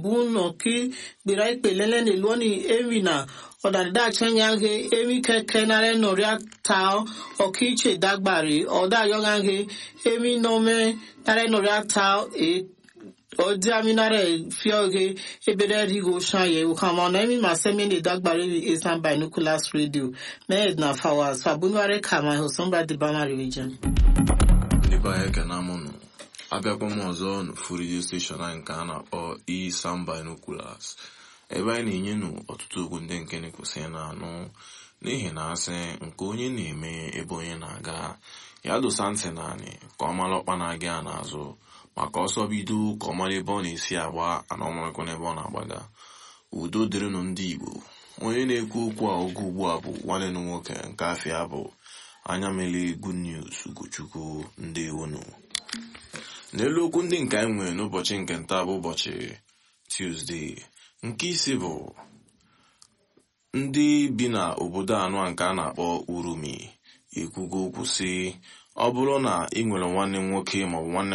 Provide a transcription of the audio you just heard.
buno ki gbera ikpe lele ne luoni emi na ọdadida chenyange emi keke nare noria tao ọkiche dagbari ọda yogange emi nome nare noria tao e ọdí aminare fioge ebere rigo shaye ukama na emi masemi ne dagbari vi esan binoculars radio med na fawas fabunware kama hosomba dibama region ndị be anyị ekene amụnụ abịakwa m ọzọ n'ofu redio steshọn anyị nke a na-akpọ Isam Binoculars ebe anyị na-enye nụ ọtụtụ okwu ndị nke na-ekwesị na-anụ n'ihi na asị nke onye na-eme ebe onye na-aga ya dosa ntị naanị ka ọ mara ọkpa na-aga ya n'azụ maka ọsọ bido ka ọ mara ebe ọ na-esi agba ana ọmarakwa n'ebe ọ na-agbaga udo dịrịnụ ndị Igbo onye na-ekwu okwu a oge ugbu a bụ nwanne m nwoke nke afịa bụ anya mele good news ugochukwu ndị ewonu n'elu okwu ndị nke anyị nwere n'ụbọchị nke nta bụ ụbọchị Tuesday nke isi bụ ndị bi na obodo anọ nke a na-akpọ Urumi ekwugo okwu sị ọ bụrụ na ị nwere nwanne m nwoke maọbụ nwanne